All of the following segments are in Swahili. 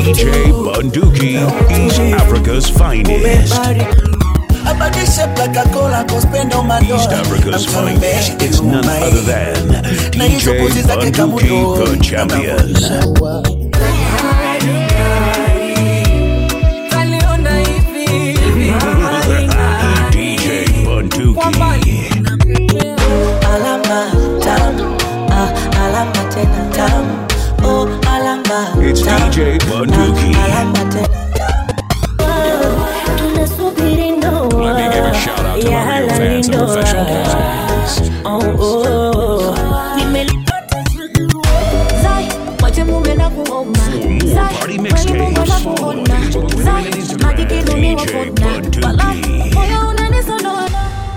DJ Bunduki, East Africa's finest. abadishe plakakola kospendo East Africa's finest. It's none other than DJ Bunduki, the champion. Kaliona hivi DJ Bunduki. alama tam ah, alama tena tam oh, alama It's tam, DJ Bunduki. alama tena tunasubiri ndoa Let me give a shout out to ya my real halali fans and ndoa. professional dancers. Oh, oh. Nimelipata Zai, wache mume na kuona. more Zai, party kweli mixtapes, Mungu na follow on kuona. Facebook, Twitter, Zai, and Instagram, makikiduni DJ wapona. Bunduki. Wala, moyo unanisonona.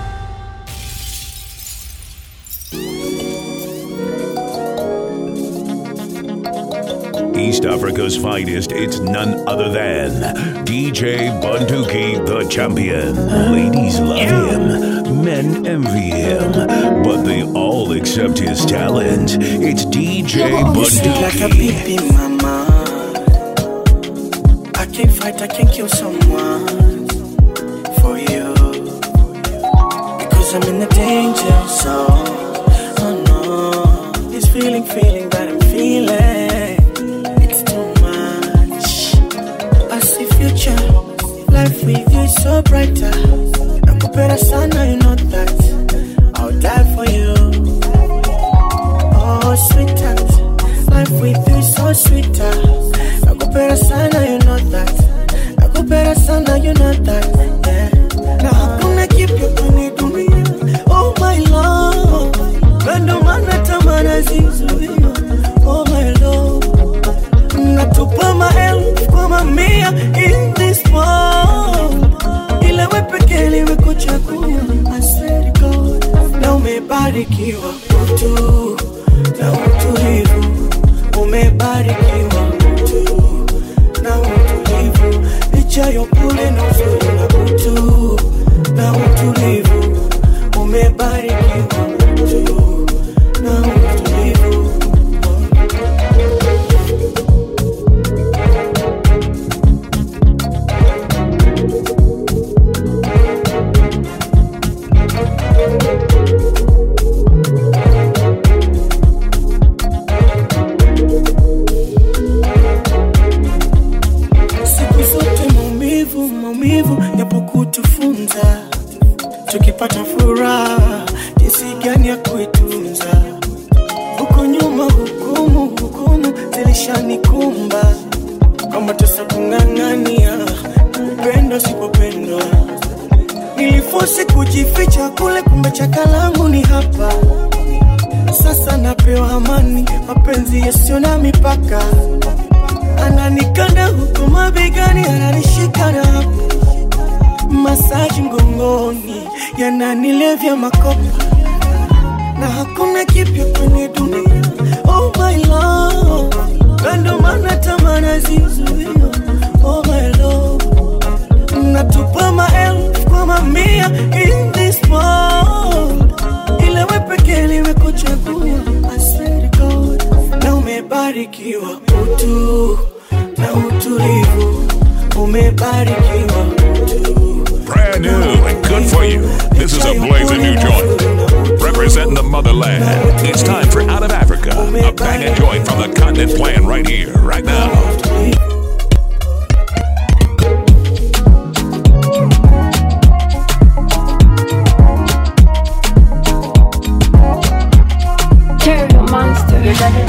East Africa's finest, it's none other than DJ Bunduki, the champion. Ladies love him, men envy him, but they all accept his talent. It's DJ like a Bunduki. baby mama. I can't fight, I can't kill someone for you. Because I'm in a danger zone. Oh no. This feeling, feeling that I'm feeling. It's too much. I see future. Life with you is so brighter. Nakupenda sana, you know that. I'll die for you. Oh, sweetheart. Life with you is so sweeter. Nakupenda sana, you know that. Nakupenda sana, you know that. Yeah. Na hakuna kipya kwenye dunia. Oh my love. Kando mana tamana zizuia. Oh my love. Natupa maelfu kwa mamia in this world. Ila we pekee nimekuchagua. I swear to God. Na umebarikiwa utu na utulivu. Umebarikiwa utu na utulivu. Licha ya upole na uzuri na utu na utulivu. Umebarikiwa utu na utulivu. siku zote maumivu maumivu yapo kutufunza tukipata furaha jinsi gani ya kuitunza huko nyuma hukumu hukumu zilishanikumba kwamba tesa kung'ang'ania kupendwa sipopendwa nilifosi kujificha kule kumbe chakalangu ni hapa sasa napewa amani mapenzi yasiyo na mipaka ananikanda huku mabegani, ananishika na hapo masaji mgongoni, yananilevya makopa na hakuna kipya kwenye dunia. Oh my love, kando mana tamana zizuia. Oh my love, natupa maelfu kwa mamia in this world, ila we pekee nimekuchagua. I swear to God, na umebarikiwa utu na utulivu, umebarikiwa utu Brand new and good for you. This is a blazing new joint. Representing the motherland. It's time for Out of Africa. A banging joint from the continent playing right here, right now. Terrier monster.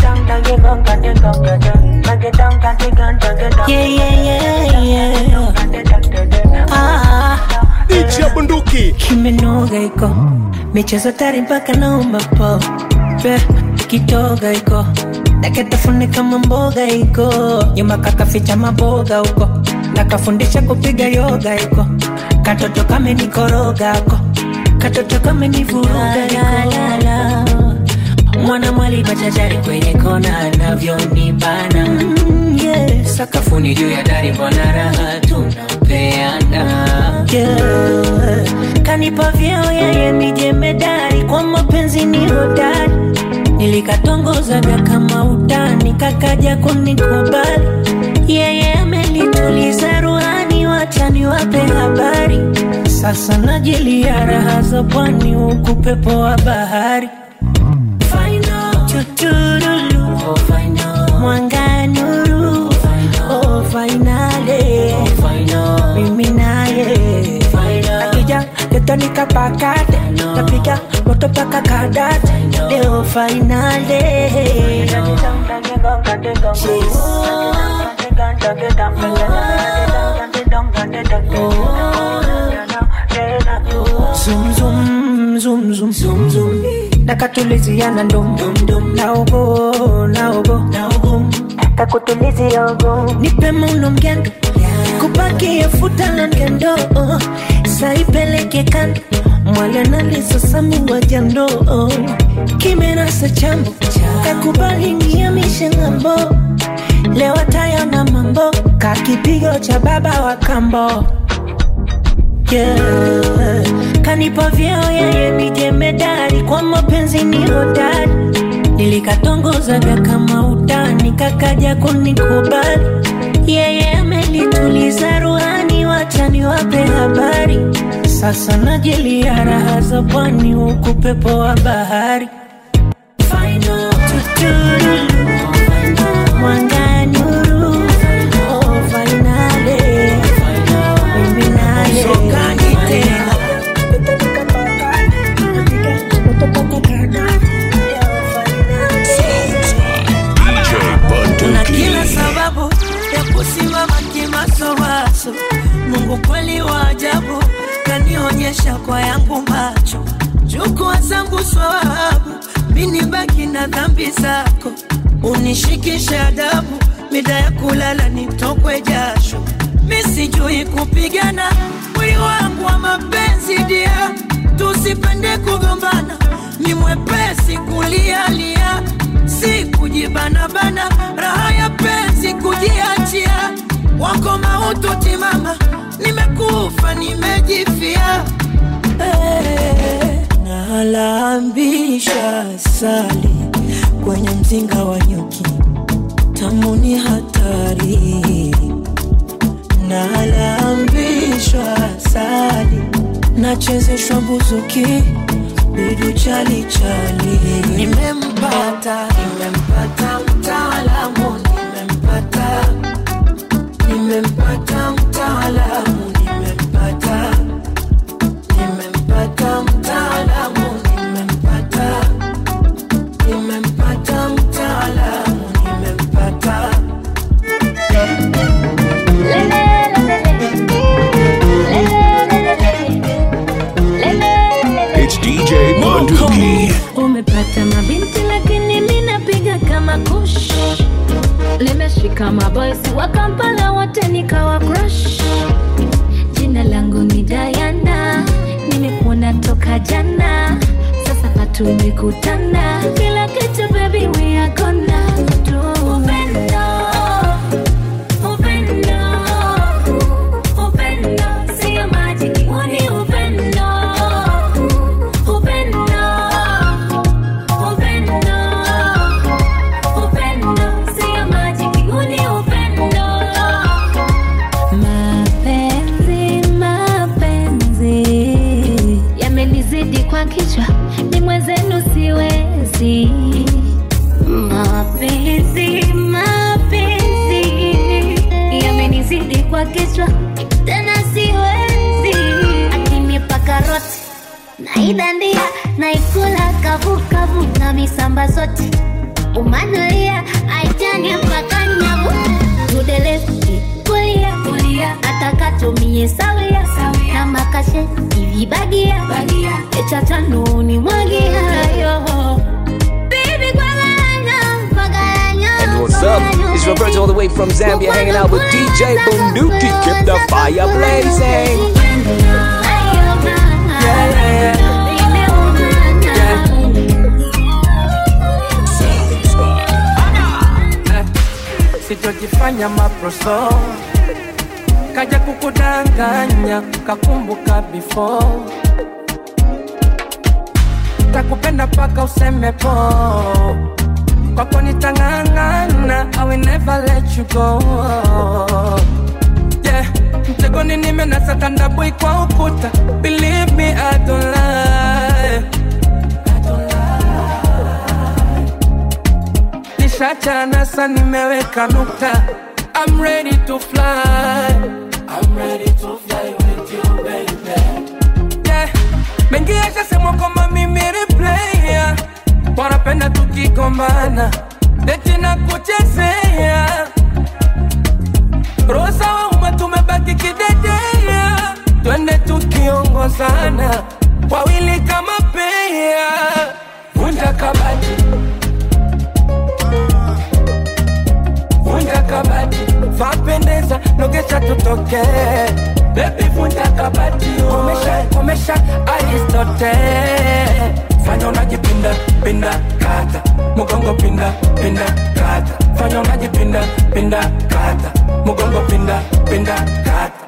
Yeah, yeah, yeah, yeah. Ah, DJ Bunduki. kimenoga iko michezo tari mpaka naomba po Pe, kitoga iko naketafuni kama mboga iko nyuma kakaficha maboga huko nakafundisha kupiga yoga iko katoto kamenikoroga ko katoto kamenivuruga iko mwana mwali machachari kwenye kona anavyonibana mm, yeah. sakafuni juu ya dari mbona raha tunapeana yeah. kanipa vyeo yeye mijemedari kwa mapenzi ni hodari nilikatongozaga kama utani kakaja kunikubali yeye sasa najilia raha za pwani huku pepo wa bahari Tuturulu. mwanga nuru oh, fainale mimi naye akija ketonika pakate tapiga moto paka kadate leo fainale Zoom, zoom, zoom, zoom, zoom, zoom. nakatuliziana ndum naogo naogo kakutulizia ogo nipe mauno mgendo kupakia futa na ngendo saipeleke kando mwalanalizosamu wajando kimerasa chambo kakubali niamishe ng'ambo leo tayona mambo kakipigo cha baba wa kambo yeah. kanipa vyeo yeye ni jemedari kwa mapenzi ni hodari nilikatongozaga kama utani kakaja kunikubali yeye amelituliza ruhani wachani wape habari sasa najilia raha za pwani huku pepo wa bahari Tuturulu. Mwanga nuru. Oh, fainale. Mimi naye. DJ na kila Bunduki. sababu ya kusimama kimasomaso. Mungu kweli wa ajabu kanionyesha kwa yangu macho, chukua zangu swawabu, mini baki na dhambi zako, unishikishe adabu, mida ya kulala nitokwe jasho, misijui kupigana, mwili wangu wa mapenzi dia, tusipende kugombana, ni mwepesi kulialia si kujibanabana, raha ya penzi kujiachia, wako mautu timama, nimekufa nimejifia. Hey, nalambisha sali kwenye mzinga wa nyuki, tamu ni hatari. Nalambishwa sali, nachezeshwa buzuki bidu chali chali. Nimempata, nimempata mtaalamu, nimempata, nimempata mtaalamu, nimempata, nimempata mtaalamu, nimempata, nimempata mtaalamu, nimempata. It's DJ Bunduki. umepata mabinti lakini mi napiga kama kush limeshika maboisi wa kampala wote nikawa crush jina langu ni dayana nimekuona toka jana sasa patumekutana kila kitu baby we are gonna do upendo upendo upendo sio majiki huu ni upendo upendo upendo upendo sio majiki huu ni upendo mapenzi mapenzi yamenizidi kwa kichwa ni mwenzenu siwezi mapenzi mapenzi yamenizidi kwa kichwa tena siwezi akinipa karoti naidandia naikula kavukavu na misamba zote umanulia aitani mpaka nyavu tudelefti kulia kulia atakatumie sawia na makashe ivibagia echatanu mwagiayo Baby, kwa garanyo, kwa garanyo, And what's kwa up? garanyo, It's Roberto baby. all the way from Zambia hanging out with DJ Bunduki. Keep the fire blazing. sitojifanya maproso kaja kukudanganya kakumbuka before takupenda paka useme po kwako nitang'ang'ana I will never let you go yeah mtego mfukoni nimenasa tandabui kwa ukuta believe me I don't lie nishachana sa nimeweka nukta I'm ready to fly I'm ready to fly with you baby yeah. mengi yashasemwa kwamba mimi replaya wanapenda tukigombana deti na kuchezea rosa wauma tumebaki kidedea twende tukiongozana wawili kama pea vunja kabati vunja kabati vapendeza nogesha tutoke bebi vunja kabati komesha komesha aristote fanya unajipinda pinda kata mugongo pinda pinda kata fanya unajipinda pinda kata mugongo pinda pinda kata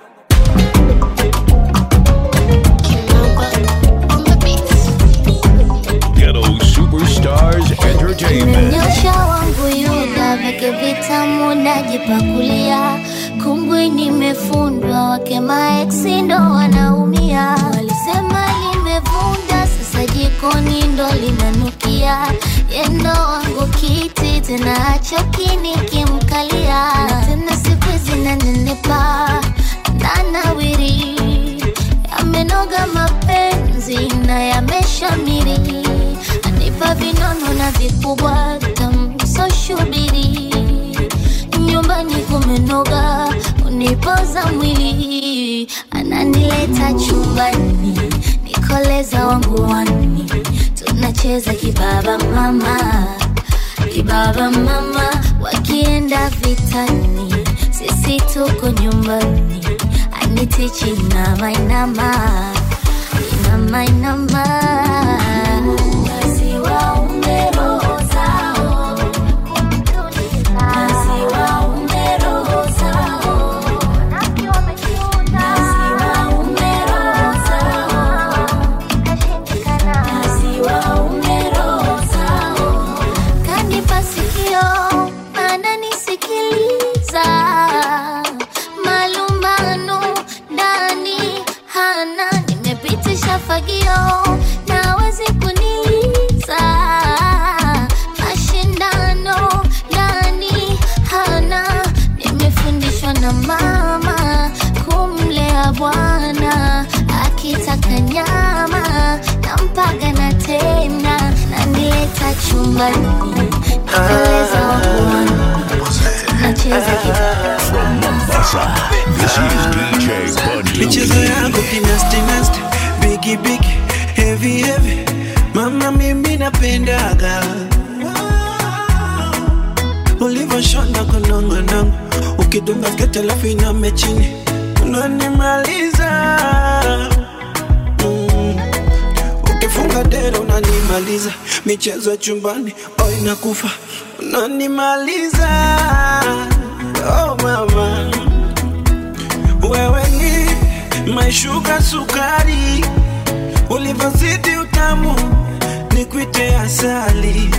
Ghetto Superstars Entertainment. Nyosha wangu yuda veke vitamu najipakulia, kumbwi nimefundwa, wake maeksi ndo wanaumia. Walisema limevunda, sasa jikoni ndo linanukia. Yendo wangu kiti tena achoki nikimkalia, Na tena siku zinanenepa nanawiri, yamenoga mapenzi na yameshamiri anipa vinono na vikubwa tamsoshubiri nyumbani kumenoga unipoza mwili ananileta chumbani nikoleza wangu wani tunacheza kibaba mama kibaba mama wakienda vitani sisi tuko nyumbani anitichi nama inama inama inama Wasiwaume roho zao. Wasiwaume roho zao. Wasiwaume roho zao. Wasiwaume roho zao. Kanipa sikio ananisikiliza malumbano ndani hana nimepitisha fagio nawezi kuniliza mashindano ndani hana nimefundishwa na mama kumlea bwana akitaka nyama nampaga na tena nanileta chumbani nikoleza wakuani tunacheza kita From Mombasa, this is DJ michezo Bunduki. yako kinastinasti bigi bigi heavy heavy mama mimi napendaga ulivyoshona kunongonongo ukidunga skete alafu iname chini unanimaliza mm. ukifunga dera unanimaliza michezo ya chumbani o inakufa unanimaliza oh mama wewe ni maishuka sukari, ulivyozidi utamu ni kwite asali.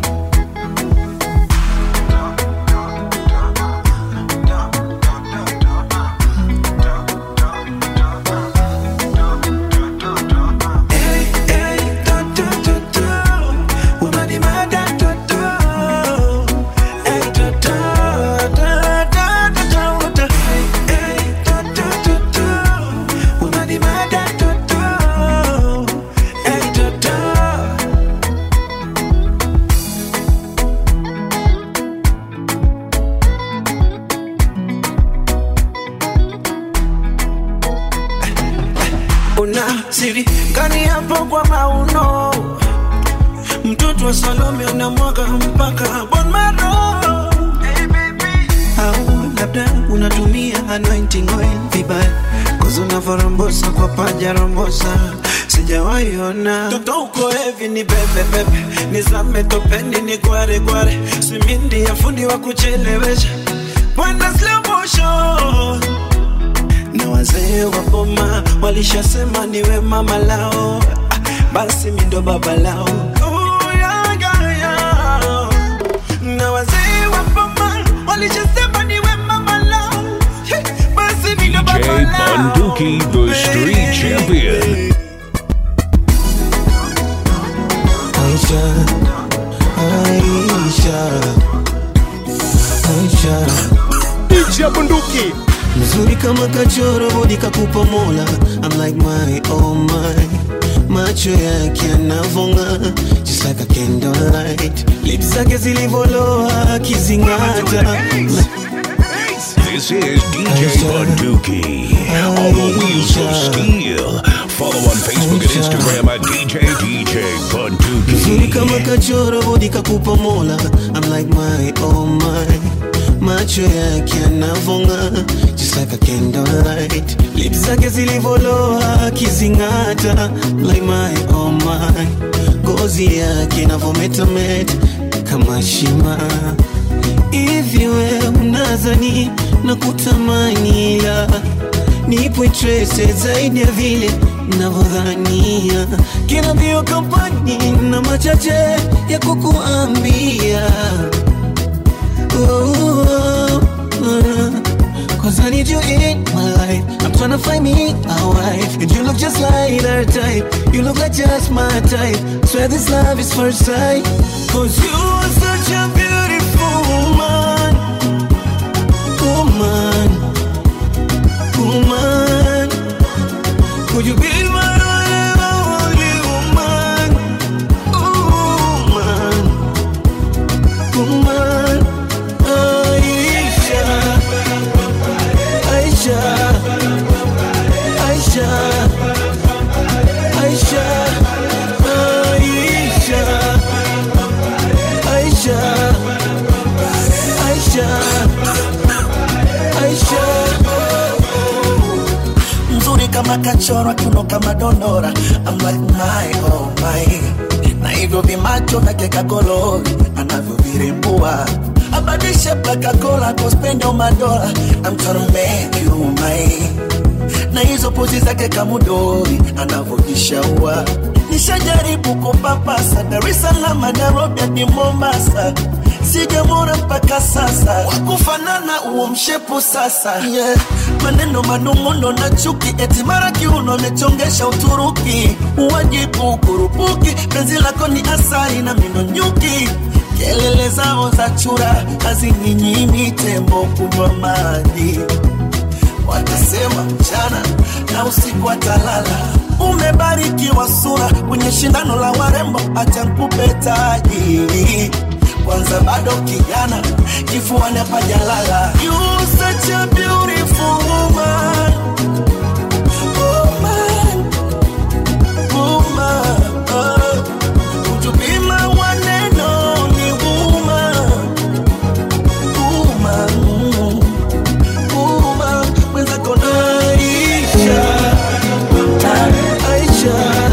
Hey, hey, to, to, to, to. Unanimada, to, to. Hey, to, to, to, to, to, to, to. Hey, to, to, to, to. Unanimada, to, to. Hey, to, to. una siri gani hapo kwa mauno mtoto wa salome unamwaga mpaka bon maro au labda unatumia anointing oil vibaya kozi unavyorombosa kwa paja rombosa sijawaiona toto uko hevi ni bebebebe nizame topeni ni gware gware simindi ya fundi wa kuchelewesha Wanda slow motion na wazee wa boma walishasema niwe mama lao, Ah, basi mi ndo baba lao. Oh, yeah, yeah, yeah. Na wazee wa boma walishasema niwe mama lao, Hey, basi mi ndo baba Bunduki, the street champion. Aisha, Aisha, Aisha. DJ Bunduki. Mzuri kama kachoro bodi kakupa mola I'm like my oh my Macho yake yanavonga Just like a candlelight Lips zake zilivoloa akizingata This is DJ Bunduki. All the wheels of steel. Follow on Facebook and Instagram at DJ DJ Mzuri kama Bunduki. kachoro bodi kakupa mola I'm like my oh my Macho yake yanavonga Just like a candlelight Lips zake zilivoloa akizingata Like my oh my Ngozi yake inavometameta kama shima Hivi we unazani na kutamani ila nipo interese zaidi ya vile navyodhania. Kila mbio kampani na machache ya kukuambia Oh, oh, oh. Cause I need you in my life. I'm trying to find me a wife. And you look just like her type. You look like just my type. Swear this love is first sight. Cause you are such a beautiful woman. Woman. Woman. Could you be my only woman? Woman. Woman. Aisha. Aisha. Aisha. Aisha. Aisha. Aisha. Aisha. Aisha. mzuri kama kachora kiuno kama dondora I'm like my oh my na hivyo vimacho vyake kagolori anavyovirembua abadishe plakakola kospendo madola I'm tryna make you my na hizo pozi zake kamudori anavyojishaua nishajaribu kupapasa Dar es Salaam Nairobi hadi Mombasa sijamwona mpaka sasa wakufanana uo mshepu sasa yeah. maneno manung'uno na chuki eti mara kiuno amechongesha Uturuki uwajibu kurupuki penzi lako ni asari na mino nyuki kelele zao za chura hazinyinyi tembo kunywa maji watasema mchana na usiku atalala. Umebarikiwa sura kwenye shindano la warembo, acha nikupe taji kwanza, bado kijana, kifuani hapajalala. You such a beautiful woman. Woman, woman, oh. Would you be my one and only woman? Woman, mm. Woman, mwenzako naisha. Aisha.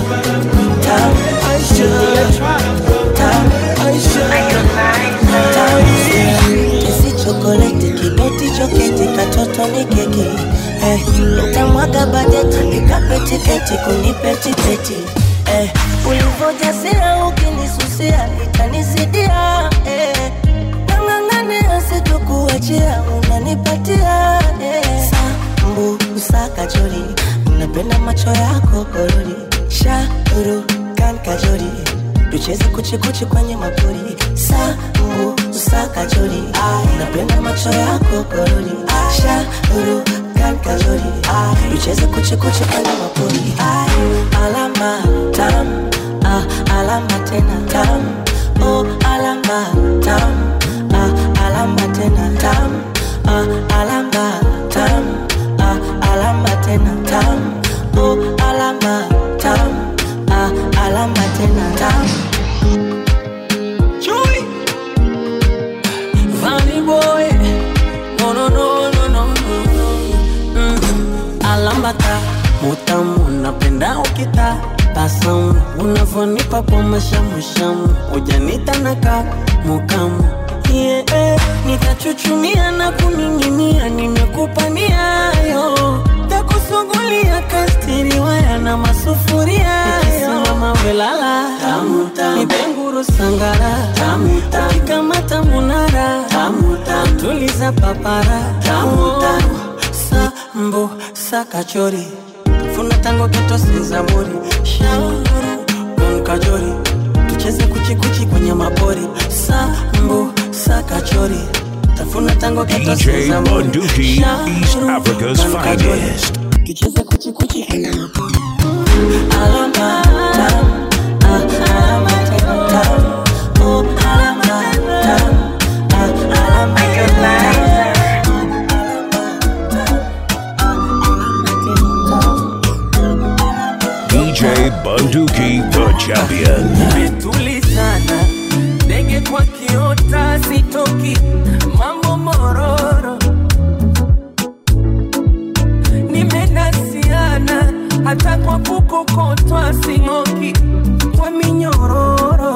Aisha. Aisha. Kisi chokoleti kidoti choketi katoto ni keki eh, utamwaga bajeti nikapeti keti kunipeti peti eh, ulivyojasia ukinisusia itanisidia eh, nang'ang'ania sitokuachia unanipatia eh, sambu usakajori unapenda macho yako korori shauru kan kajori tucheze kuchikuchi kwenye mapori sambu usakajori unapenda macho yako korori shauru kan kajori tucheze kuchikuchi kwenye mapori alama tam ah, alama tena tam oh, alama tam ah, alama tena tam ah, alama tam ah, alama tena tam oh, alama tam ah, alama tena tam Chui. Funny boy. No, no, no, no, no, no. Mm. Alambata mutamu napenda ukita tasamu unavyonipa kwa mashamushamu ujanita naka mukamu yeah, eh, nitachuchumia na kuning'inia nimekupa niayo takusugulia kastiriwaya na masufuria ikisimama welala nipenguru sangara ukikamata munara tuliza papara sambo sakachori funa tango kitosi zaburi shauru kon kajori tucheze kuchikuchi kwenye mapori sambu sakachori tafuna tango kitosi DJ zaburi Bunduki, East Africa's finest. tucheze kuchikuchi kwenye mapori alama tam, ah, alama tam, tam. Oh, alama tam, ah, alama tam. DJ Bunduki, the champion. tulizana ndege kwa kiota sitoki mambo mororo nimenasiana hata kwa kukokotwa sing'oki kwa minyororo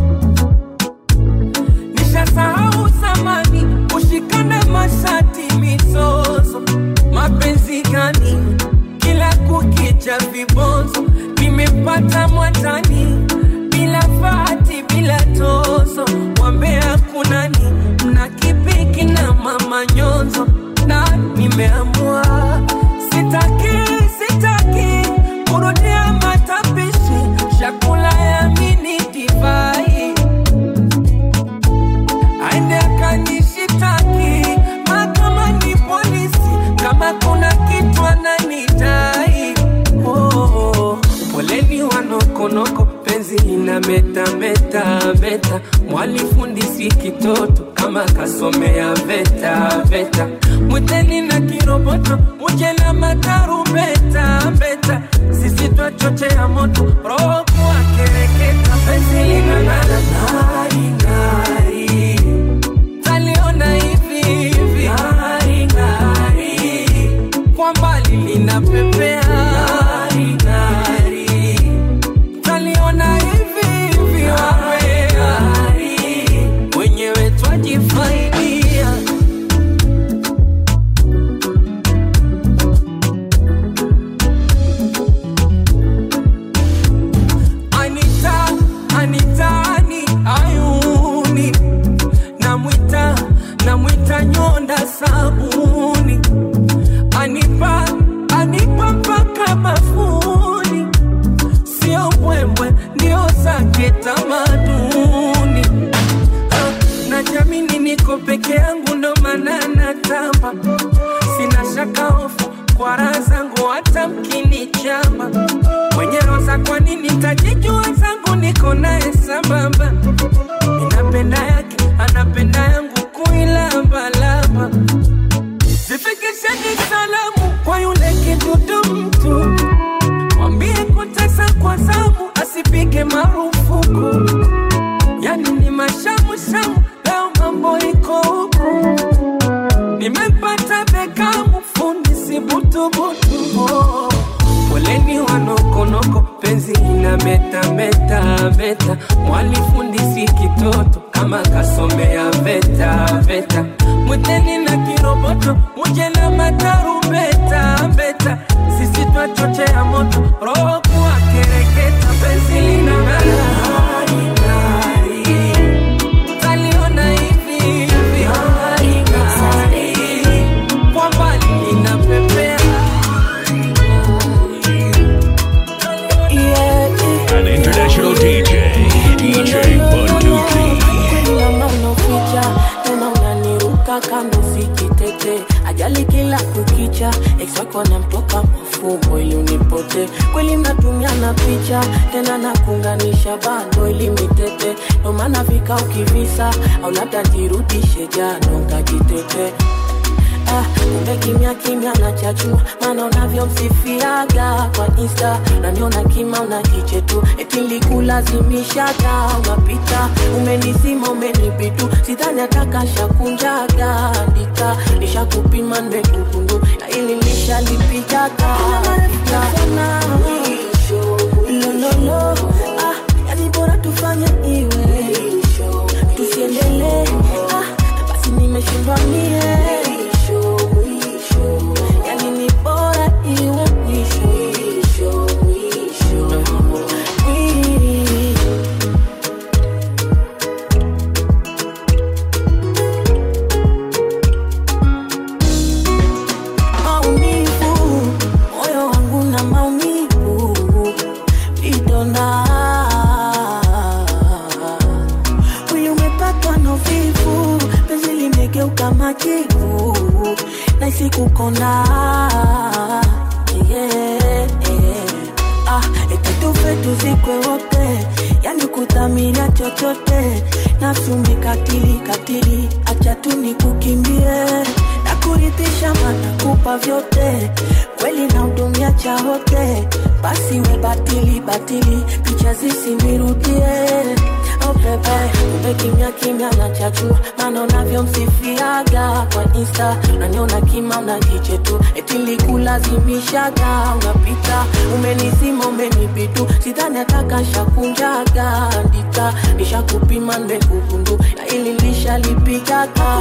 nishasahau zamani kushikana mashati mizozo mapenzi gani kila kukicha vibonzo nimepata mwatani bila fati bila tozo wambea kunani mna kipiki na mama nyonzo na nimeamua sitaki sitaki kurudia matapishi chakula ya mini divai aende akanishitaki mahakamani polisi kama kuna kitu ananidai oh, oh. poleni wanokonoko penzi lina meta meta meta mwalifundisi kitoto kama kasomea veta veta mwiteni na kiroboto muje na matarumbeta mbeta sisi twachochea moto roho kuwakereketa penzi linang'ara ng'ari ng'ari taliona hivi hivi ng'ari ng'ari kwa mbali linapepea ng'ari ng'ari taliona hivi hivi wawe ng'ari wenyewe twajifaidia Anita, Anitani, ayuni namwita namwita nyonda sabuni anipa anipa mpaka mafuni sio mbwembwe ndio zake tamaduni Ah, na jamini niko peke yangu ndo maana natamba sina shaka hofu kwa raha zangu hata mkinichamba mwenye roza kwa nini tajijua zangu niko naye sambamba ninapenda yake anapenda yangu kuilambalamba zifikisheni salamu kwa yule kidudu mtu mwambie kutesa kwa zamu asipige marufuku yani ni mashamushamu leo mambo iko huku nimempata bekamu fundi si butubutu oh. poleni wanokonoko penzi ina meta meta meta mwalifundisi kitoto kama kasomea veta veta mwiteni na kiroboto muje na matarumbeta mbeta sisi twachochea moto roho kuwakereketa penzi lina ng'ari ng'ari taliona hivi hivi ng'ari ng'ari kwa mbali linapepea An international DJ, DJ Bunduki. Mama unaficha tena unaniruka kando sikitete ajali kila kukicha ex wako namtoka mafumbo ili unipote kweli mnatumiana picha tena nakunganisha bando ili mitete ndo maana vika ukivisa au labda nirudishe jano nkajitete Ah, kumbe kimya kimya na chachua maana unavyomsifiaga kwa insta unaniona kima una kiche tu eti nilikulazimishaga unapita umenizima umenibitu sidhani atakashakunjaga andika nishakupima nimekugundu na ili nishalipigaga lololo ah, yani bora tufanye iwe tusiendelee ah, basi nimeshindwa mie yani ni bora iwe mwisho Mwisho. maumivu siwezi kukona yeah, yeah. Ah, eti tufe tuzikwe wote yani kudhamiria chochote nafsi umekatili katili acha tu nikukimbie na kuridhisha matakupa vyote kweli na hudumia cha hote basi we batili batili picha zisinirudie Oh bebe, kumbe kimya kimya na chachua maana unavyomsifiaga kwa insta unaniona kima unajiche tu eti likulazimishaga unapita umenizima umenibidu sidhani atakashakunjaga ndika nishakupima nimekugundu na ili lishalipigaga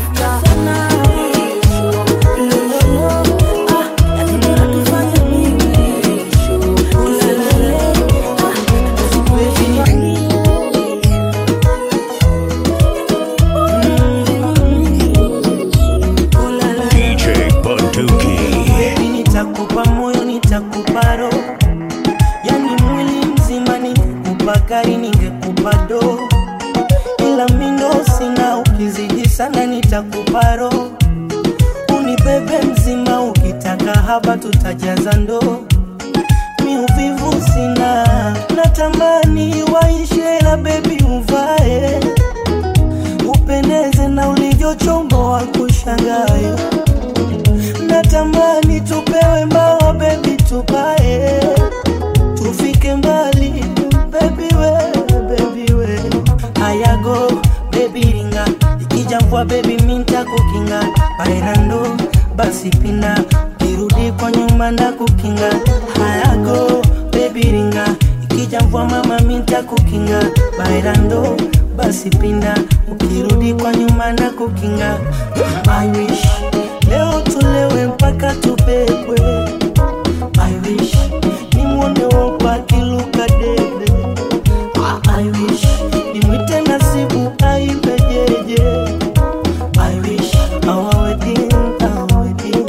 DJ Bunduki. Baby, nitakupa moyo nitakupa roho yani mwili mzima ningekupa gari ningekupa do ila mindo sina ukizidi sana nitakupa roho unibebe mzima ukitaka haba tutajaza ndoo mi uvivu sina natamani waishe la bebi uvae upendeze na ulivyochomboa kushangae natamani tupewe mbao bebi tupae tufike mbali bebi we bebi we ayago bebi ringa ikija mvua bebi minta kukinga bairando basi pina kirudi kwa nyuma na kukinga hayago bebi ringa ikija mvua mama minta kukinga bairando basi pinda ukirudi kwa nyuma na kukinga I wish leo tulewe mpaka tubebwe I wish nimwone wopa kiluka debe I wish nimwite nasibu aibe jeje I wish our wedding, our wedding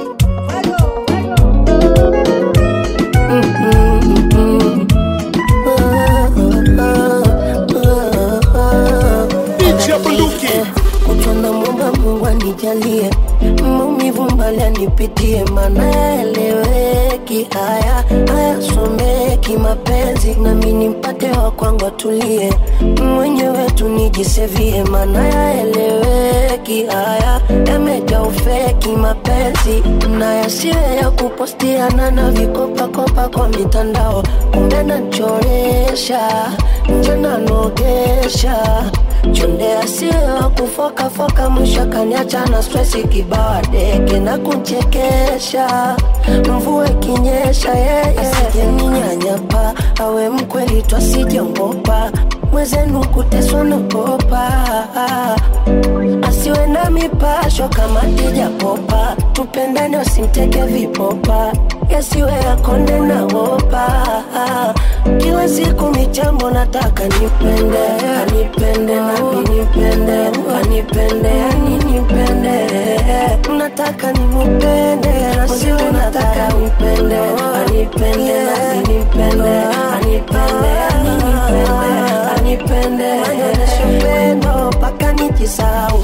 DJ Bunduki. kuchona mwomba Mungu anijalie maumivu mbali anipitie, maana yaeleweki haya hayasomeki mapenzi, nami nimpate wa kwangu atulie, mwenyewe tu nijisevie, maana yaeleweki haya yamejaa ufeki mapenzi, na yasiwe ya kupostiana na vikopakopa kwa mitandao, kumbe nachoresha njana nogesha chonde asiwa kufokafoka mwisho kaniacha na stresi kibawa deke na kuchekesha mvua ikinyesha yeye asijeninyanyapa awe mkweli twasijongopa mwezenu kuteswa nakopa asiwe na mipasho kama tijapopa tupendane usimteke vipopa yasiwe yakonde na wopa kila siku michambo nataka nipende anipende nami nipende anipende ani nipende nataka nimupende nasiwe nataka nipende anipende nami nipende anipende ani nipende anipende anyonyeshe upendo mpaka nijisau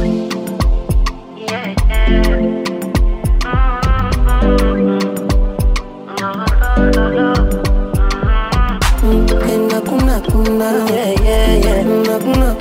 Kuna kuna kuna yeah yeah yeah kuna kuna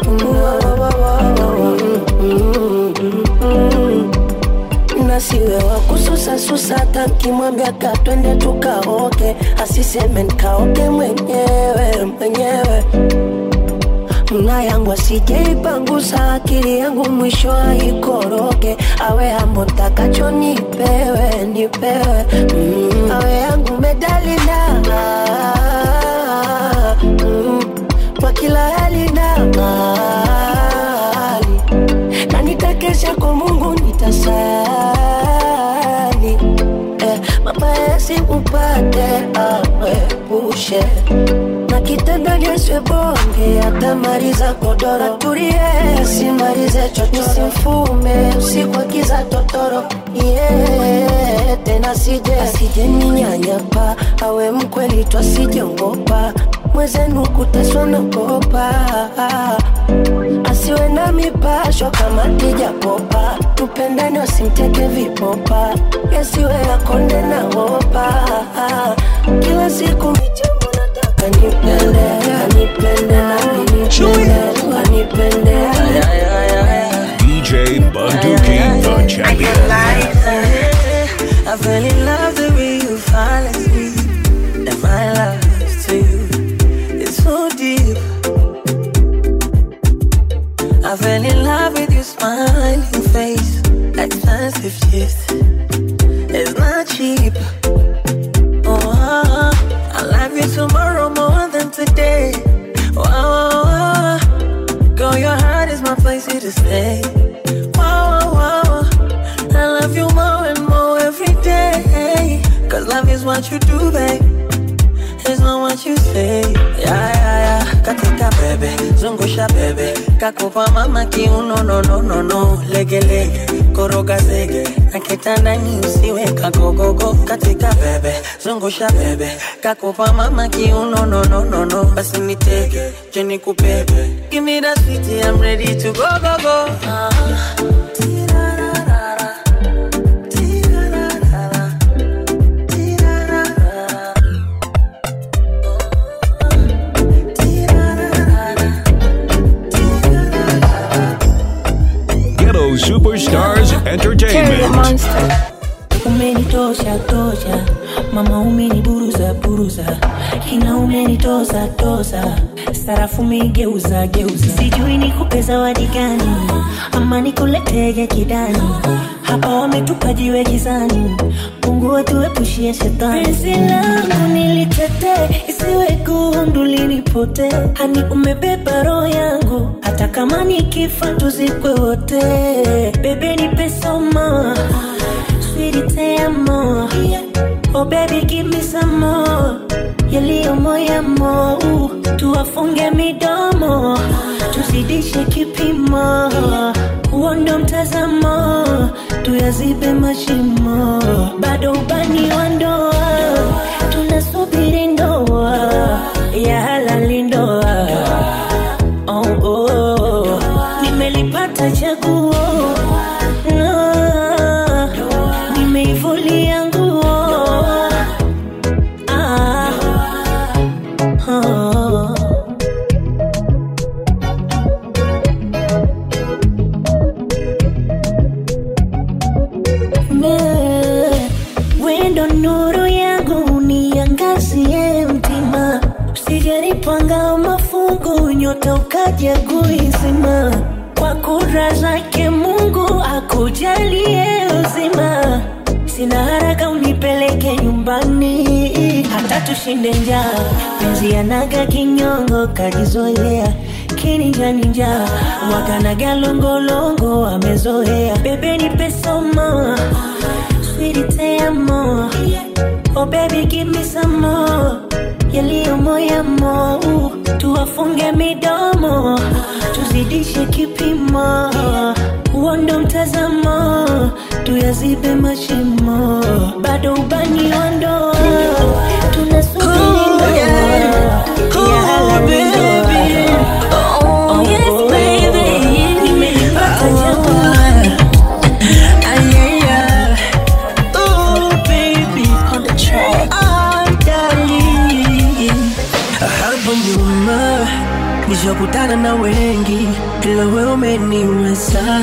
kuna nasiwe wa kususa susa takimwambia katwende tukaoke asiseme nkaoke mwenyewe mwenyewe mna yangu asijeipangusa akili yangu mwisho aikoroke awe ambo ntakacho nipewe nipewe mm. awe yangu medalina mm. kwa kila hali na mali na nitakesha kwa mungu nitasali eh, mabaya sikupate awepushe na kitanda nyeswe bonge atamaliza kodoro tulie simalize chocho simfume usiku akiza totoro yeah, tena sije asije ninyanyapa awe mkweli twasijongopa mwezenu kuteswa nakopa asiwe na mipasho kama tijapopa tupendane wasimteke vipopa yasiwe yakonde na hopa kila siku michongo nataka nipende anipende nami nipende anipende DJ Bunduki, the champion. I fell in love the way you fall asleep. And my love to you is so deep. I fell in love with your smiling face. Expensive gift. It's not cheap. Oh, I love you tomorrow more than today. Oh, oh, oh. girl, your heart is my place here to stay. Wow, wow, wow. I love you more and more every day. Cause love is what you do, babe. It's not what you say. Yeah, yeah, yeah. Katika bebe, zungusha bebe. Kakupa mama kiuno, no, no, no, no. Lege, lege, koroga zege. Na kitandani usiwe kagogogo. Katika bebe, zungusha bebe. Kakupa mama kiuno, no, no, no, no. Basi nitege, je nikubebe. Give me that sweetie, I'm ready to go, go, go. Ah. Ghetto Superstars Entertainment. umenitosha tosha mama umeniburuza buruza kina umenitoza toza sarafu umegeuza geuza sijui nikupe zawadi gani ama nikuletege kidani hapa wametupa jiwe gizani mungu wetuepushie shetani penzi langu nilitetee isiwe gundu linipote hani umebeba roho yangu hata kama nikifa tuzikwe wote bebe nipe soma sweetie te amo oh baby give me some more yaliyo moyamo tuwafunge midomo tuzidishe kipimo huo ndo mtazamo tuyazibe mashimo bado ubani wa ndoa tunasubiri ndoa ya halali ndoa oh, oh. nimelipata chaguo Ah, nimeivulia nguo Ah, ah. Me- wendo nuru yangu niangazie mtima usijanipanga mafungu nyota ukaja kuizima kwa kura zake mungu akujalie uzima sina haraka unipeleke nyumbani hata tushinde njaa penzi yanaga kinyongo kajizoea kininjaninja wakanaga longolongo amezoea bebe nipe soma sweetie te amo oh baby give me some more yaliyo moyamo tuwafunge midomo tuzidishe kipimo huo ndo mtazamo tuyazibe mashimo bado ubani wa ndoa tunasubiri ndoa ya halali ndoa Oh, yes, baby. nimelipata jamaa Ah, yeah, yeah. Oh, baby. On the track. Oh, darling. Hapo nyuma nishakutana na wengi, ila wewe umeniweza.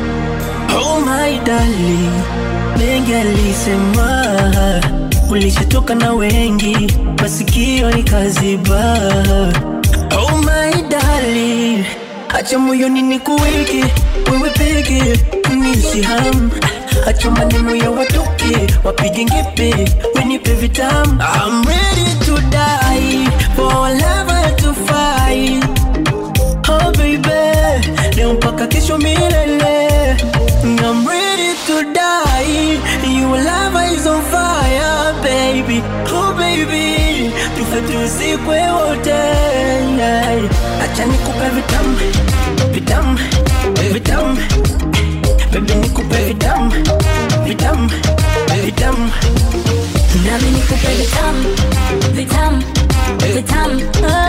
Oh my darling, mengi alisema ulishatoka na wengi, masikio nikaziba. Oh my darling, acha moyoni nikuweke wewe peke nishi ham acha maneno ya watoke wapige ngepe wenipe vitamu I'm ready to die for our lover to fight Oh baby leo mpaka kesho milele I'm ready to die your lover is on fire baby Oh baby tufe tuzikwe wote acha nikupe vitamu vitamu vitamu Baby nikupe vitamu vitamu nami nikupe vitamu vitamu vitamu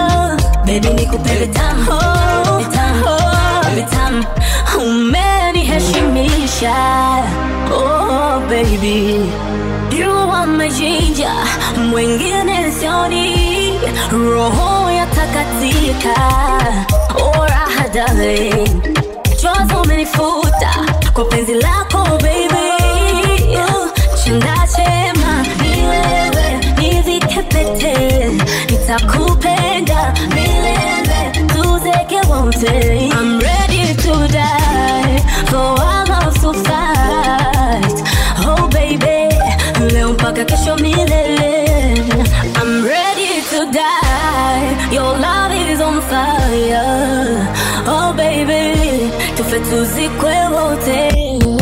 nikupe vitamu vitamu vitamu umeniheshimisha oh baby you are my ginger mwingine sioni roho yatakatika oh raha darling chozi umenifuta kwa penzi lako baby Oh, chanda chema ni wewe nivike pete nitakupenda milele tuzeke wote I'm ready to die for our love to fight oh baby leo mpaka kesho milele I'm ready to die your love is on fire oh baby tufe tuzikwe wote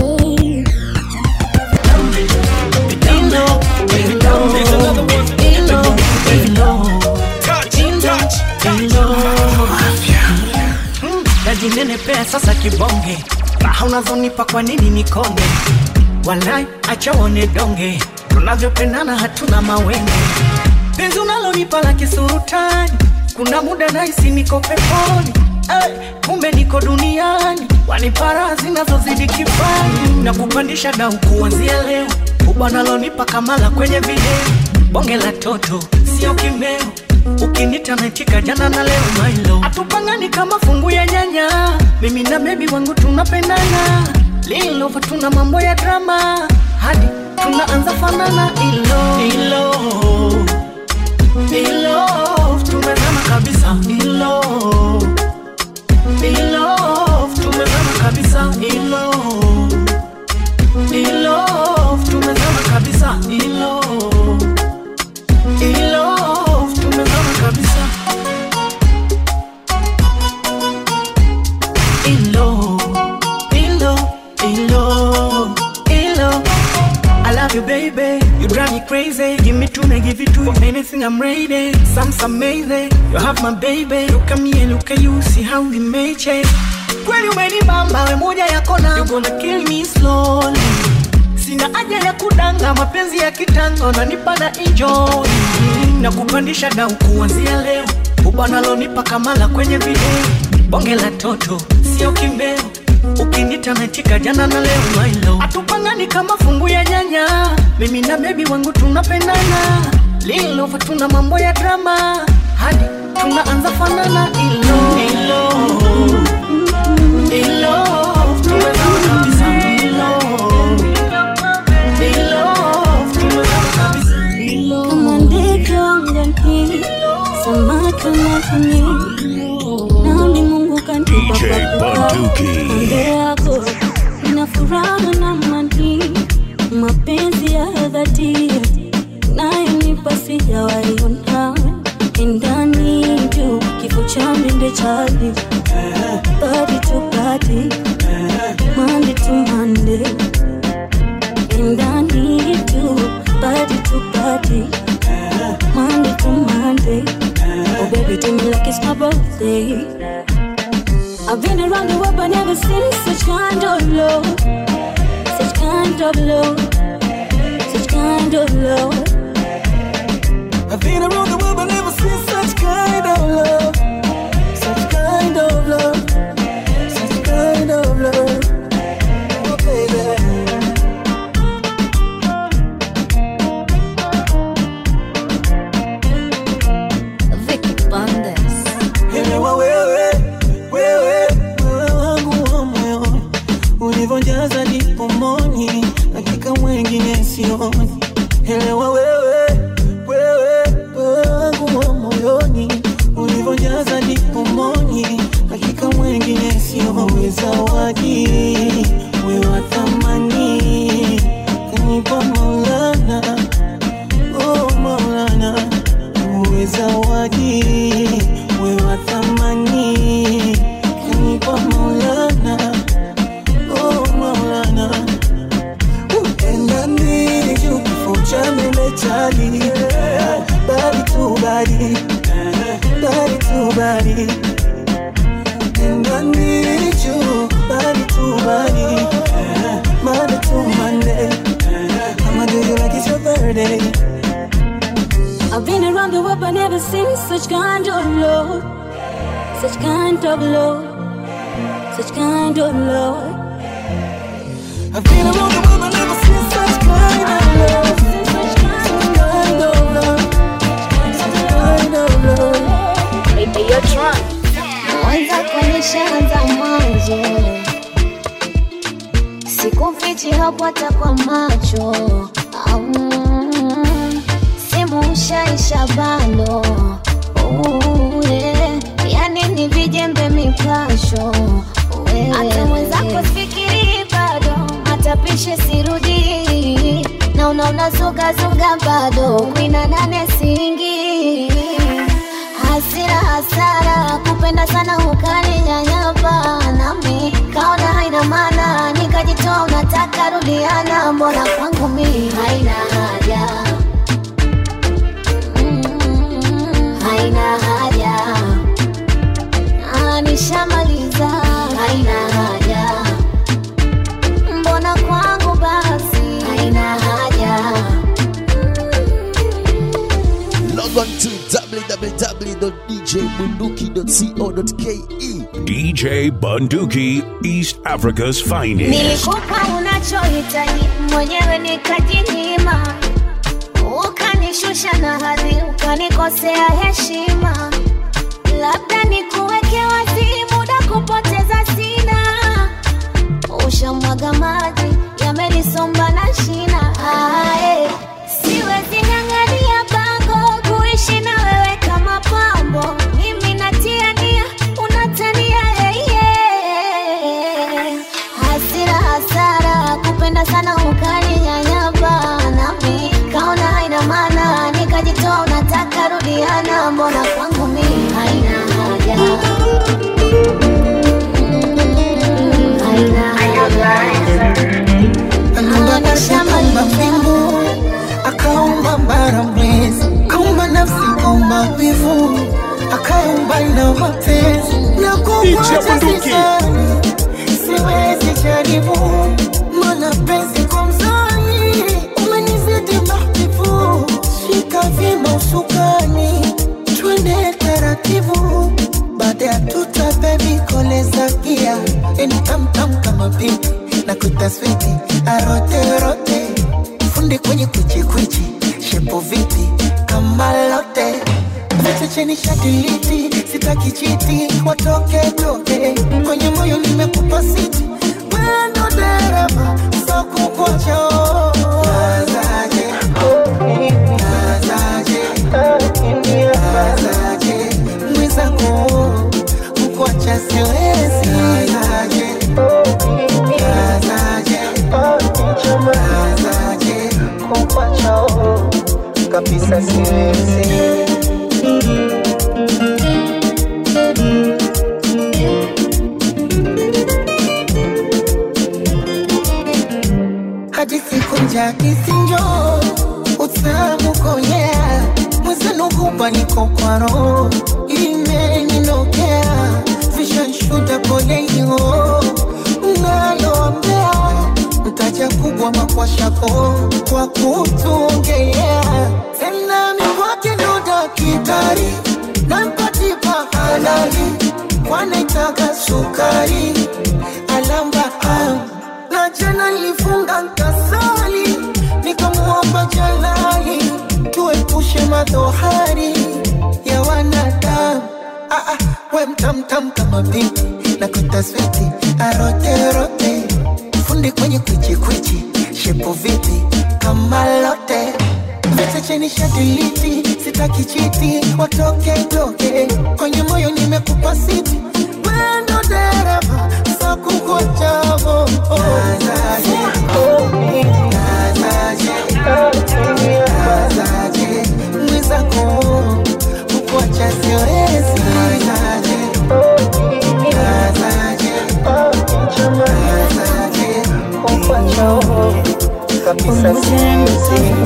najinenepea sasa kibonge raha unazonipa kwa nini nikonge walai acha uone donge tunavyopendana hatuna mawenge penzi unalonipa la kisurutani kuna muda naisi niko peponi hey, kumbe niko duniani wanipara zinazozidi kifani na kupandisha dau kuanzia leo ubanalonipa kamala kwenye video bonge la toto sio kimeo ukinita naitika jana na leo mailo atupangani kama fungu ya nyanya mimi na bebi wangu tunapendana lilova tuna mambo ya drama hadi tunaanza fanana ilo ilo ilo tumezama kabisa ilo ilo tumezama kabisa ilo ilo tumezama kabisa ilo ilo tumezama kabisa ilo ilo ilo ilo I love you, baby. You drive me crazy. Give me two, may give you two. For anything, I'm ready. Some amazing. You have my baby. Look at me and look at you. See how we made change. Kweli umenibamba we moja yako na You gonna kill me slowly Sina haja ya kudanga mapenzi ya kitango na nipa na enjoy Na kupandisha dau kuanzia leo Ubanalonipa kamala kwenye video Bonge la toto, sio kimbeo ukinita naitika jana na leo mailo atupangani kama fungu ya nyanya mimi na bebi wangu tunapendana lilova tuna mambo ya drama hadi tunaanza fanana ilo ilo ilo tumezama kabisa ilo ilo tumezama kabisa kama ndege angani samaki majini nami mungu kanipa DJ Bunduki. Pande yako ina furaha na mani mapenzi ya dhati nayonipa sijawaiona ndani juu kifo cha mende chali body to body Monday to Monday ndani juu body to body Monday to Monday Oh baby do me like it's my birthday I've been around the world but never seen such kind of love Such kind of love Such kind of love I've been around the world but never seen such kind of love. Such kind of love. Such kind of love. Oh, baby. Vicky Bandes Elewa wewe, wewe, wewe wangu wa moyoni, ulivyojaza ndipo moni, hakika mwengine sioni. Elewa wewe, wewe, wewe wangu wa moyoni, ulivyojaza ndipo moni, hakika mwengine sioni. Zawadi wewe wa thamani, kanipa Maulana, oh Maulana, uwe zawadi wewe wa thamani kanipa Maulana, oh Maulana, endani juu kifo cha meme chali bali tu bali bali tu bali endani juu bali tu bali Monday to Monday I'ma do you like it's your birthday I've been around the world but never seen such kind of love such kind of love, such kind of love. I've been around the world, but never seen such kind of love. Such kind of love. Such kind of love. Hey, hey, you're drunk. Mwanza kuonyeshaanza mwanzo, sikufichi hapo hata kwa macho Au, simu ushaisha bando Uh, yeah. yani ni vijembe mipasho Wewe. hata mwenzako fikiri bado matapishe sirudi na unaona zugazuga bado kwina nane singi hasira hasara kupenda sana ukaninyanyapa nami kaona haina maana nikajitoa unataka rudiana mbona kwangu mi haina haja Mm, haina haja Ah, nishamaliza haina haja mbona kwangu basi haina haja Log on to www.djbunduki.co.ke. DJ Bunduki, East Africa's finest. Nilikupa unachohitaji mwenyewe nikajinyima, ukanishusha na hadhi, ukanikosea heshima. Labda nikuweke wazi, muda kupoteza sina. Ushamwaga maji yamenisomba na shina. Ae, siwezi ng'ang'ania bango kuishi na wewe kama pambo. Mimi natia nia, unatania yeye. Hasira hasara, kupenda sana ukaninyanyapa, nami kaona haina maana, nikajitoa unataka rudiana, mbona kwangu mimi haina haja. Haina Aliumba ardhi, akaumba mbingu, akaumba bara mwezi, akaumba nafsi, akaumba wivu, akaumba na mapenzi na kukuacha sisani, siwezi jaribu, maana penzi kwa mzani umenizidi mahbibu, shika vyema usukani, twende taratibu, baada ya tuta bebi koleza gia, eni tamtam kama pipi na kutaswiti aroterote fundi kwenye kwichikwichi shepo vipi kama lote vitu cheni shadiliti sitaki chiti watoke toke kwenye moyo nimekupa siti wendo dereva sokukocho nazaje nazaje nazaje mwenzangu mkuacha siwezi nazaje nazaje nazaje kukuacha kabisa siwezi hadi siku nja kisinjo utamu konyea mwezenu hupa niko kwa roho imeninokea vishanshuda poleio naloambea mtaja kubwa makwashako kwa kutuongelea tena mikwake ndo dakitari nampatipa halali kwanaitaka sukari alamba am na jana nilifunga nkasali nikamwomba jalali tuepushe madhohari ya wanadamu ah, ah, we mtamtam kama binti na kutaswiti aroterote fundi kwenye kwichikwichi shepo vipi kama lote vete cheni shadiliti sitaki chiti watoke toke kwenye moyo nimekupa siti wendo dereva sakukochavo nazaje nazaje nazaje mwizako kukuacha siwezi nazaje nazaje nazaje kukuacha kabisa siwezi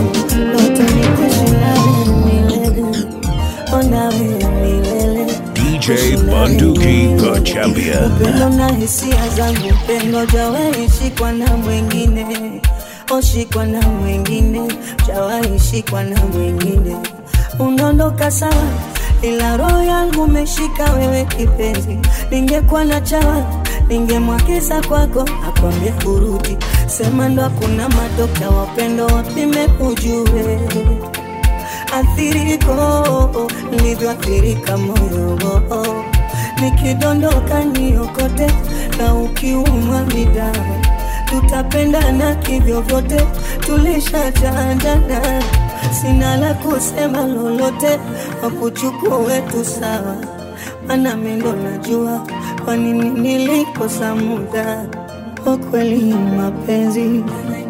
DJ Bunduki, the champion. upendo na hisia zangu upendo jawaishikwa na mwingine oshikwa na mwingine jawaishikwa na mwingine unaondoka sawa ila roho yangu umeshika wewe kipenzi. Ningekuwa na chawa ningemwagiza kwako akwambie kurudi, sema ndo hakuna madokta wapendo wapime ujue athiriko nilivyoathirika moyo nikidondoka niokote na ukiumwa midawa tutapendana kivyovyote tulishachandana sina la kusema lolote wakuchukue tu sawa mana mendo najua kwa nini nilikosa muda kwa kweli mapenzi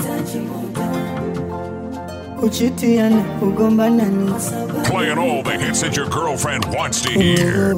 kuchitiana kugombana ni Playing all the hits that your girlfriend wants to hear.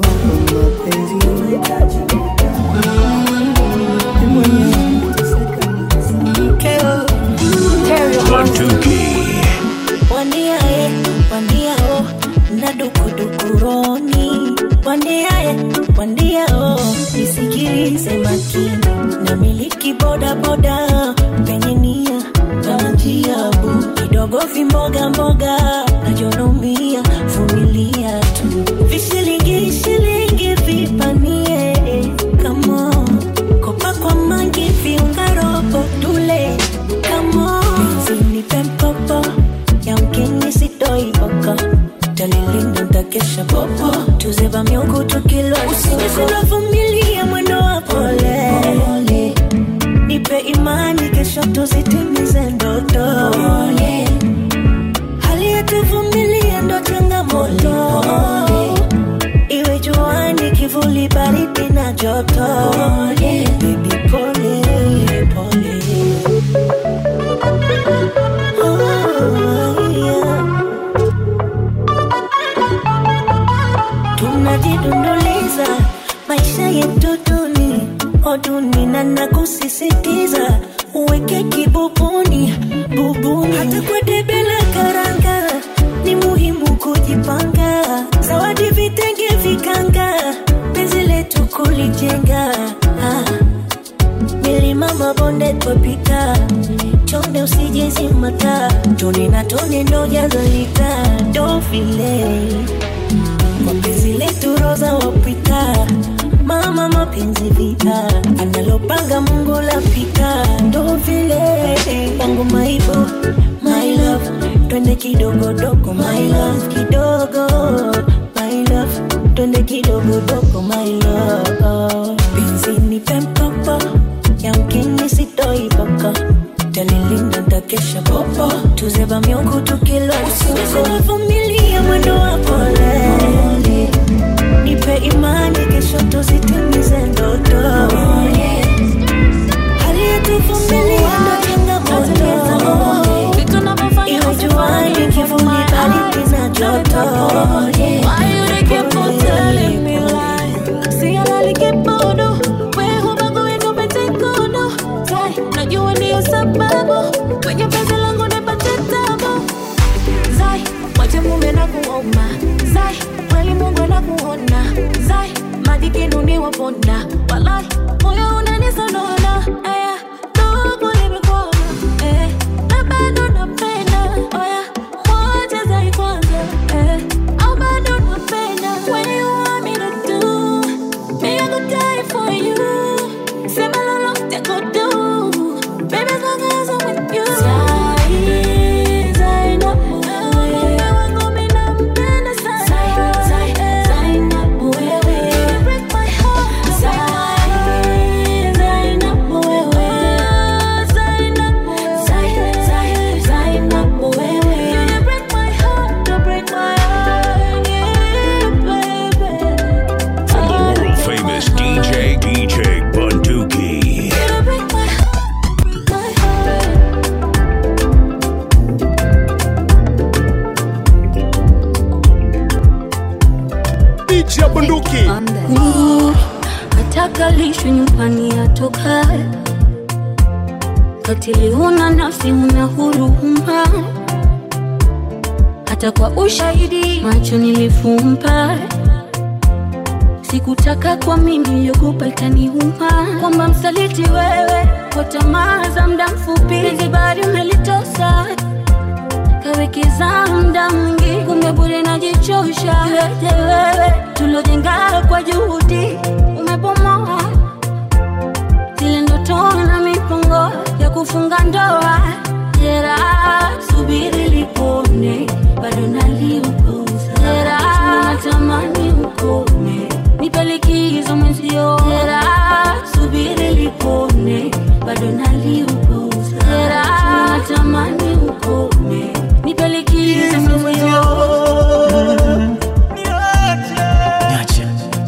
Bunduki. Wandiae, wandiao, na dukudukuroni. Wandiae, wandiao, nisikilize makini. Namiliki boda boda, penye nia kama njiabu. Kidogo vimboga mboga, najonomia, vumilia tu. Vishilingi shilingi vipanie, come on. Kopa kwa mangi viunga robo tule, come on. Nipe mkopo, yamkini sitoi boko. Talilinda ntakesha popo, tuzeba miungu tukilwa. Usinivumilia mwendo wa pole, nipe imani kesho tuzitimize ndoto. Hali yetuvumilia ndo changamoto, iwe juani, kivuli, baridi na joto. Baby pole pole. Oh, yeah. tunajidunduliza maisha yetu duni oduni na nakusisitiza uweke kibubuni bubuni hata kwa debe la karanga ni muhimu kujipanga zawadi vitenge vikanga penzi letu kulijenga ah. milima mabonde twapita chonde usijezimata tone na tone ndo jazalita ndo vile kwa penzi letu roza wapita mama mapenzi vita analopanga mungu lapita ndo vile wangu maibo my love twende kidogodogo my love kidogo my love twende kidogodogo my love penzi nipe mkopo yamkini sitoiboko talilinda ntakesha popo tuzeba miungu tukilwa usinivumilia mwendo wa pole nipe imani kesho tuzitimize ndoto hali yetuvumilia ndo changamoto iwe juani kivuli baridi na joto Why you dey keep on telling me lies? See, I like it bodo. Wewe hubagui nipate kodo. Tai, najua ndiyo sababu kwenye penzi langu nipate tabu. Zai, wache mume na kuomba. Zai, kweli Mungu anakuona. Zai, madikinu ni wapona. Walai, moyo unanisonona. Aya, ndugu nimekuona. Eh, na bado napenda. Oya, moja Zai kwanza. Eh, au bado napenda. When you want me to do, me I go die for you. Sema lolote go do. Baby, as long as I'm with you. Zai, Zai na wewe. wangu mimi nampenda sana. Zai, Zai na wewe. You break my heart. Zai, Zai na wewe. Zai na Zai, Zai, Zai na wewe. You break my heart, you break my heart, yeah, baby. From the world famous DJ, DJ Bunduki. You break my heart, my heart. DJ Bunduki. Mungu atakalishwe nyumbani atokaye, katili huna nafsi, huna huruma, hata kwa ushahidi macho nilifumba. Sikutaka kwa mimi yogopa itaniuma, kwamba msaliti wewe kwa tamaa za muda mfupi, penzi bado umelitosa kawekeza muda mwingi, kumbe bure najichosha. Weje wewe tulojenga kwa juhudi umebomoa zile ndoto na mipango ya kufunga ndoa. Jera, subiri lipone, bado naliuguza. Jera, natamani ukome, nipe likizo mwenzio. Jera, subiri lipone, bado naliuguza. Jera, natamani ukome, nipe likizo mwenzio. Niache.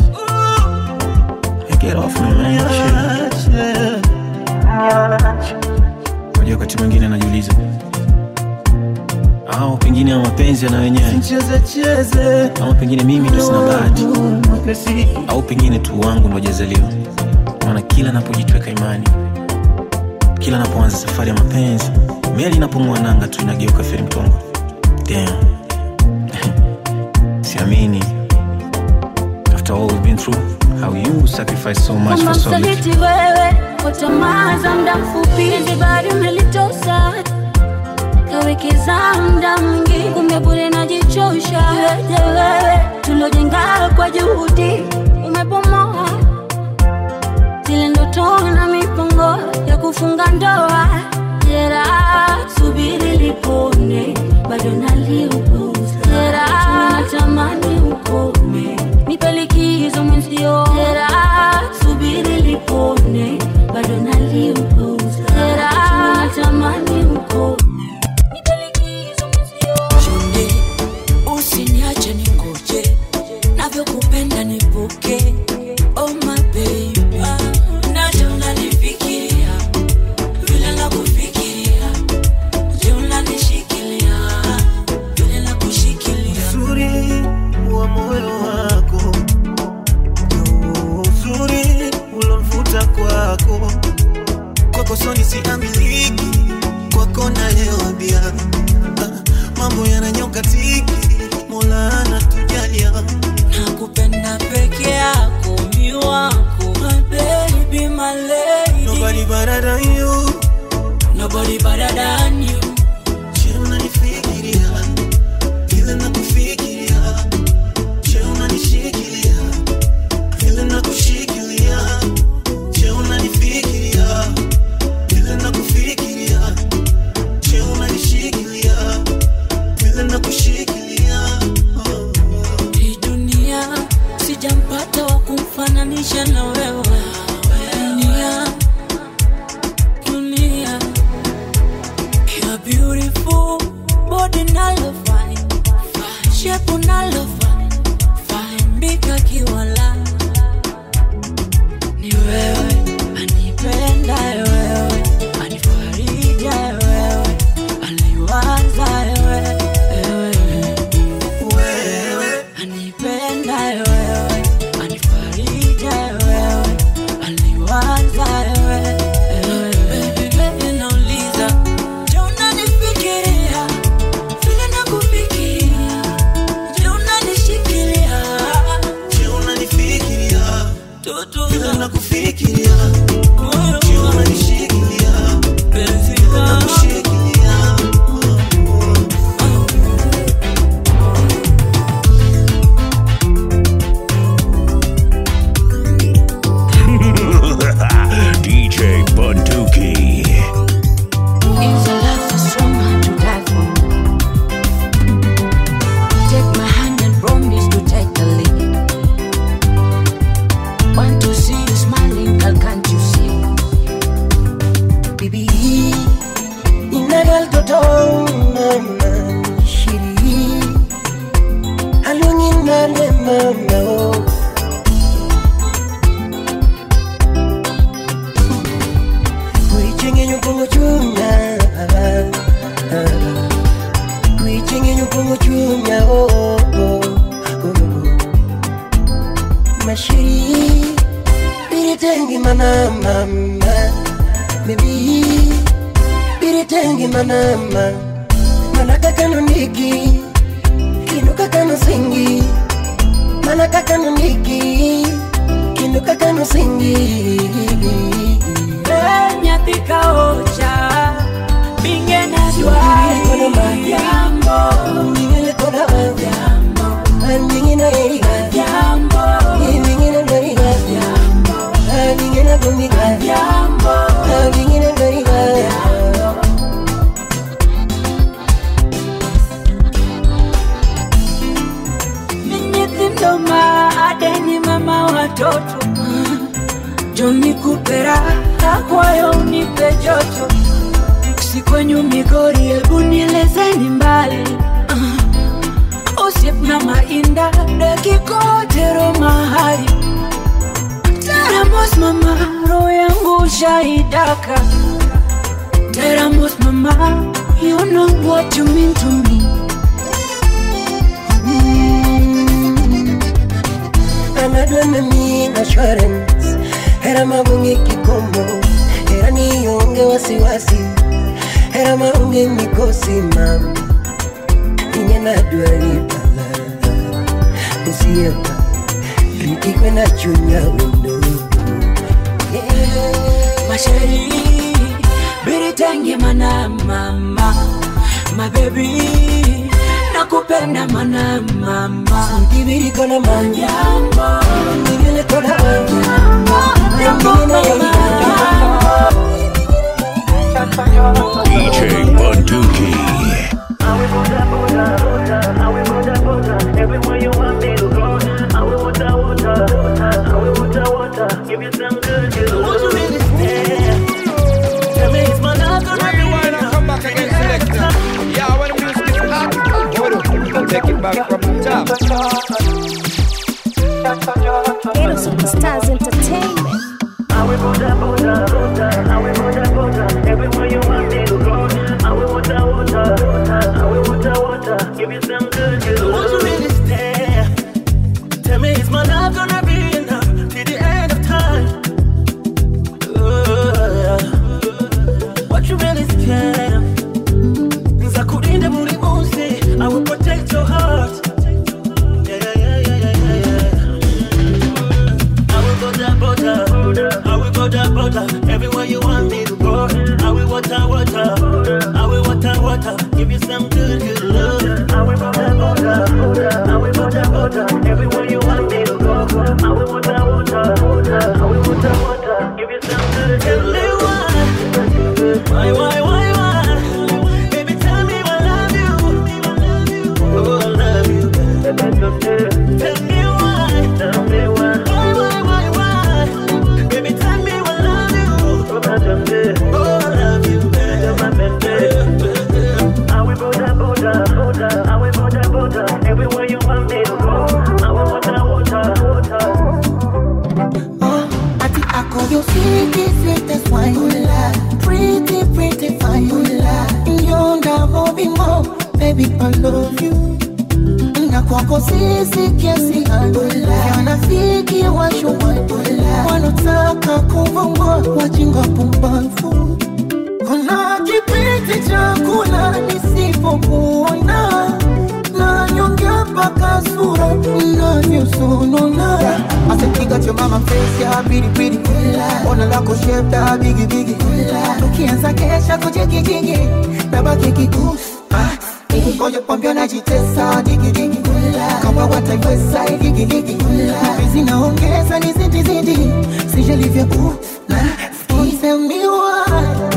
Hey, Get off me, man. Shit. Unajua wakati mwingine najiuliza au pengine ya mapenzi yana wenyewe Cheze cheze ama pengine mimi ndo sina bahati au pengine tu wangu ndo jazaliwa maana kila napojitweka imani kila napoanza safari ya mapenzi meli inapong'oa nanga tu inageuka feri mtongo Damn. siamini after all we've been through how you sacrifice so much kama for so little msaliti wewe kwa tamaa za muda mfupi zibari umelitosa kawekeza muda mwingi kumbe bure najichosha Weje wewe tulojenga kwa juhudi umebomoa zile ndoto na mipango ya kufunga ndoa jera subiri lipone bado naliuguza jera natamani ukome nipe likizo mwenzio jera subiri lipone bado naliuguza jera natamani ukome Chunde, usiniache ningoje, navyokupenda nipuke. Oh my baby, naje unanifikiria vile nakufikiria, je unanishikilia vile nakushikilia. uzuri wa moyo wako ndio uzuri ulomvuta kwako kwako soni siamiliki kwako nalewa bia Ah, mambo yananyoka tiki mola anatujalia Nakupenda peke yako, mi wako, my baby, my lady. Nobody better than you. Nobody better than you. Je, unanifikiria vile nakufikiria? Je, unanishikilia vile nakushikilia? Je, unanifikiria vile nakufikiria? Je, unanishikilia vile nakushikilia? Oh. Hii dunia sijampata wa kumfananisha na wewe. Dunia, dunia, you're beautiful, body nalo fine, shape nalo fine, fine bika kiwala. Ni wewe anipenda wewe, anifarija wewe, aliwaza wewe, wewe anipenda wewe, anifarija wewe, aliwaza wewe, baby baby nauliza, je unanifikiria vile nakufikiria? Je unanishikilia? Je, unanifikiria Tutu vile nakufikiria? Je, unanishikilia penzi vile nakushikilia? DJ Bunduki. It's a love so strong, hard to die for. Take my hand and promise to take the lead. Want to see you smiling, girl, can't you see? Bibi, inagal toto mama shiri Alungi nale mama oh. Kuichingi nyukungu chunya Kuichingi nyukungu chunya oh, oh, oh, oh. Mashiri Biritengi mana mama Baby Biritengi mana mama Manaka kano niki Kinuka kano singi Manaka kano niki Kinuka kano singi nyathi ka ocha binge na dwari jambo Ningele kona jambo Ningina jo nikupe raha kwayo unipe joto si kwenyu migori hebu nielezeni mbali uh, usiep na mainda dakikotero mahali teramos mama roho yangu shaidaka teramos mama you know what you mean to me anadwa nami assurance hera magonge kikomo hera nionge wasiwasi hera maonge mikosi mama inye nadwa ripala usiepa ritikwe na chunya wendo masheri biritengi mana mama mabebi nakupenda mana mama kibirikona manyambo nivilekona DJ Bunduki. Take it back from the top. Ghetto Superstars Entertainment. Tell me, is my love gonna be enough till the end of time? Uh, what you really scared of? Nzakulinda buri munsi, I will protect your heart. Yeah, yeah, yeah, yeah, yeah, yeah, yeah. I will go down, border. I will go down, border. Everywhere you want me to go. I will water, water. I will water, water. Give you some good, good love. I will go down, border. I will go down, border. Everywhere you want me to go. I will water, water. I will water, water. Give you some good, good love. Why, why, why, why? Baby, tell me I love you. Oh, I love you. Tell me why. Tell me why. Why, why, why, why? Baby, tell me I love you. Oh, I love you. I will go down, border, border. I will go down, border. Everywhere you want me to go. I will water, water, water. Ati ako you sweetie, sweetest wine Pretty, pretty fine Yonda hobi mo, baby I love you Na kwako sisi kiasi Wanafiki washuwa Wanotaka kuvongwa wajinga pumbavu Kuna kipindi cha kula nisipokuona na nyongea mpaka sura unavyosonona Asipiga cho mama face ya pili pili Ona lako shape da bigi bigi tukianza kesha kujigijigi nabaki kikusi Ngoja kwambia najitesa digi digi kama wataiweza igigigi hizi naongeza ni zidi zidi sijalivya u na isemiwa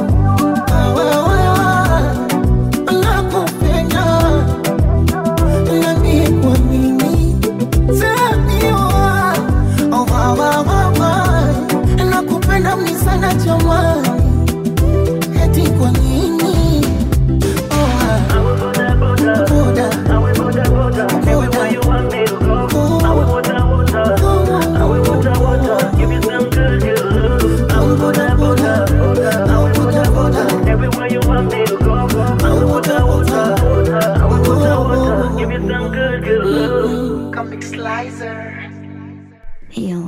nakupenda nambie kwa mimi semiwa nakupenda mni sana jamani eti kwa nini Come slicer Yo.